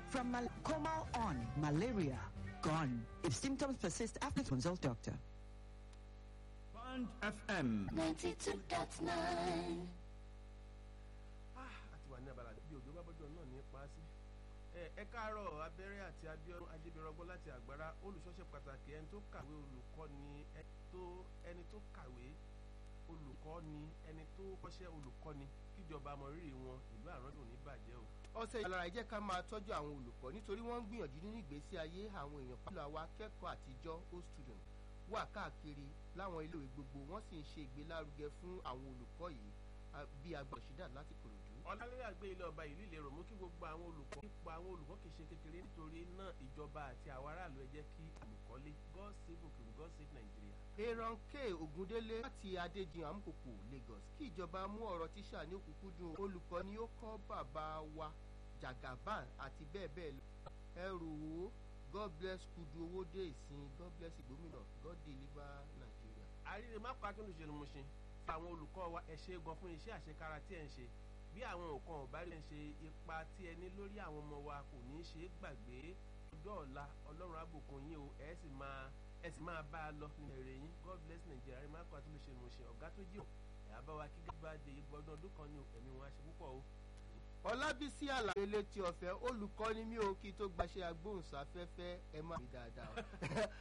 From mal- coma on, malaria gone. If symptoms persist after consult doctor. Band FM. 92.9. àti wà ní abala bí òjò bá bọ́jọ́ náà ní pa á sí. ẹ ẹ káàárọ̀ abẹ́rẹ́ àti abíọ́dún ajébẹ̀rọ̀gbọ́n láti àgbára olùṣọ́ṣẹ́ pàtàkì ẹni tó kàwé olùkọ́ ni ẹni tó ẹni tó kàwé olùkọ́ ni ẹni tó kọ́ṣẹ́ olùkọ́ ni kíjọba mọ rírì wọn ìlú àrọ́dún ní bàjẹ́ o. ọ̀sẹ̀ ìlara ẹ jẹ́ ká máa tọ́jú àwọn olùkọ́ nítorí wọ́n ń gbìyànjú nínú ìgbésí ayé àwọn èèyàn pẹ̀lú àwa akẹ́kọ̀ọ́ àtijọ́ old student wà káàkiri láwọn iléèwé gbogbo wọ́n sì ń ṣe ìgbélárugẹ fún àwọn olùkọ́ yìí a- bí agbọ̀nsídà láti kòròdú. ọ̀làlẹ́rẹ́ àgbé ilé ọba ìlú ìlérò mú kí gbogbo àwọn olùkọ́ ipò àwọn olùkọ́ kì í ṣe kékeré nítorí náà ìjọba àti àwọn aráàlú ẹ jẹ́ kí olùkọ́lé god save òkèwù god save nàìjíríà. aaron k ogundele láti adéjìn amukoko lagos kí ìjọba mú ọ̀rọ̀ tíṣà ní òkúkúdùn olùkọ́ ni ó kọ́ bàbá wa jagaban àti bẹ́ẹ̀ bẹ́ẹ̀ lọ ẹrù wo god bless kudu owó dé ìsìn god bless ìgbómìnà god deliver nigeria. àríre má pa akíndùn ṣẹlẹ̀ mọ̀ṣin fún àwọn olùkọ́ wa ẹ ṣe gan fún iṣẹ́ àṣekára tí ẹ̀ ń ṣe bí àwọn nǹkan ọ̀bá rí ẹ̀ ń ṣe ipa tí ẹ ní lórí àwọn ọmọ wa kò ní í ṣe é gbàgbé ọjọ́ ọ̀la ọlọ́run àbùkún yín o ẹ sì máa ẹ sì máa bá a lọ nínú èrè yín god bless nigeria rí má pa akíndùn ṣẹlẹ̀ mọ̀ṣin ọ̀gá tó jẹ́ ò ẹ̀ á bá wa kí gbígbá de ìgbọ́dún ọdún kan ní ẹ̀mí wọn á ṣe púpọ̀ o. ọlábísí àlàyé létí ọ̀fẹ́ olùkọ́ ni mí o kí tó gbaṣẹ́ agbóhùnsáfẹ́fẹ́ ẹ má mi dáadáa o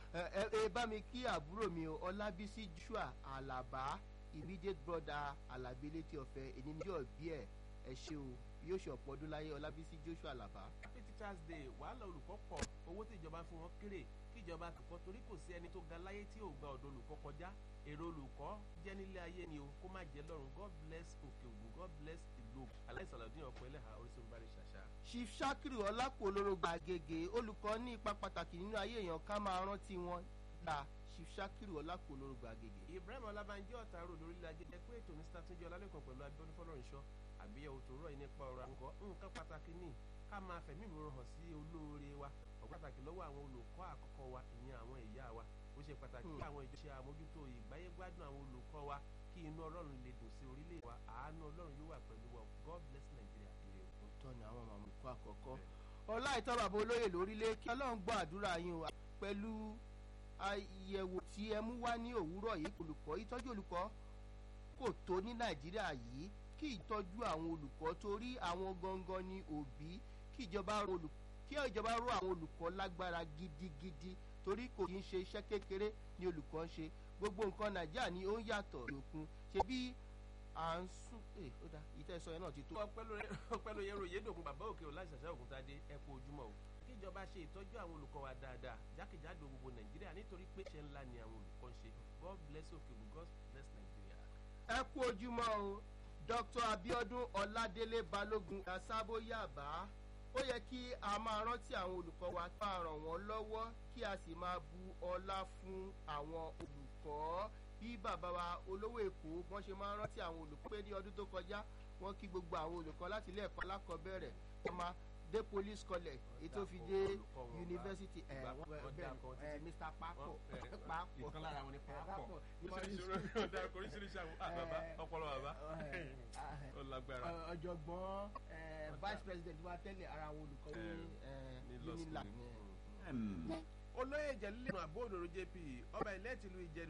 ẹ ẹ bá mi kí àbúrò mi o ọlábísí joshua alaba immediate brother alábí létí ọ̀fẹ́ èyí ni yóò bí ẹ ẹ ṣe o yóò ṣe ọ̀pọ̀ ọdún láyé ọlábísí joshua alaba. happy teachers day wàhálà olùkọ́ pọ̀ owó tí ìjọba fún wọn kéré kí ìjọba kọ́ torí kò sí ẹni tó ga láyé tí ò gba ọ̀dọ̀ olùkọ́ kọjá èrò olùkọ́ jẹ́ nílé ayé ni o kó má jẹ́ lọ́run god bless òkè ògùn god bless ìlú ògùn aláìsàlọ́dún ọ̀pọ̀ ẹlẹ́hà orísun bá rí ṣàṣà. chief shakiru ọlápò olórogbo àgègè olùkọ́ ní ipa pàtàkì nínú ayé èèyàn ká máa rántí wọn la chief shakiru ọlápò olórogbo àgègè. ibrahim ọlábànjẹ ọ̀tàrò lórílẹ̀ ajé jẹ́ pé ètò mr túnjẹ ọlálẹ́kàn pẹ̀lú abíọ́dún fọlọ́runṣọ́ àgbéyẹ̀wò tó rọ̀ yìí nípa ọ̀rọ̀ àǹkọ́ nǹkan pàtàkì ní ká máa fẹ̀mí ìmọ̀ràn hàn sí olóore wa ọ̀pọ̀ pàtàkì lọ́wọ́ àwọn olùkọ́ àkọ́kọ́ wa ìyẹn àwọn ìyá wa ó ṣe pàtàkì kí àwọn ìjọ ṣe àmójútó ìgbáyégbádùn àwọn olùkọ́ wa kí inú ọlọ́run lè dùn sí orílẹ̀ wa àánú ọlọ́run yóò wà pẹ̀lú wa god bless nigeria ire o. òótọ́ ni àwọn màmú kọ́ àkọ́kọ́ ọlá ìtọ́ bàbá olóyè lórílẹ̀ kí ọlọ́run gbọ́ àdúrà yín o pẹ̀lú àyẹ̀wò tí ẹ mú wá ní òwúrọ̀ yìí olùkọ́ ìtọ́jú olùkọ́ kò tó ní nàìjíríà yìí kí ìtọ́jú àwọn olùkọ́ torí àwọn gangan ni òbí kí ìjọba ro olù- kí ìjọba ró àwọn olùkọ́ lágbára gidigidi torí kò kí ń ṣe iṣẹ́ kékeré ni olùkọ́ ń ṣe gbogbo nǹkan nàìjíríà ni ó ń yàtọ̀ lókun ṣe bí à ń sún ẹ ó dá ìtẹ́sọ yẹn náà ti tó. ọpẹ́ ló yẹ ròyìn dògùn bàbá òkè ò láti ṣàṣà ògùn tadé ẹ kú ojúmọ́ o kí ìjọba ṣe ìtọ́jú àwọn olùkọ́ wa dáadáa jákèjádò gbogbo nàìjíríà nítorí pé iṣẹ́ ńlá ni àwọn olùkọ́ ń ṣe god bless òkè ògùn god bless nigeria. ẹ kú ojúmọ́ o dr abiodun ọládélé balógun yasábó yàbá ó yẹ kí a máa rántí àwọn olùkọ́ wa ká ràn wọ́n lọ́wọ́ kí a sì máa bu ọlá fún àwọn olùkọ́ bí bàbá wa olówó èkó wọ́n ṣe máa ń rántí àwọn olùkọ́ pé ní ọdún tó kọjá wọ́n kí gbogbo àwọn olùkọ́ láti ilé ẹ̀kọ́ alákọ̀ọ́bẹ̀rẹ̀ wọ́n máa dé police college ètò fi dé olùkọ́ wọn bá- university ẹ̀ ìgbà- wọ́n wọ́n dá kan bẹ́ẹ̀ títí. mr papo Wọ́n- ẹ̀, papo ìkan lára wọn ni Pápọ̀. ní police oríṣiríṣi àwọn bàbá ọpọlọ bàbá ó lágbára. ọ̀jọ̀gbọ́n eh, vice president wa tẹ́lẹ̀ ara àwọn olùkọ́ ní ní eh, law unilag school. ní, eh, FM. olóyè jẹ̀lílẹ̀ àbó òdòdó jp ọba ilẹ̀ tìlú ìjẹ̀dù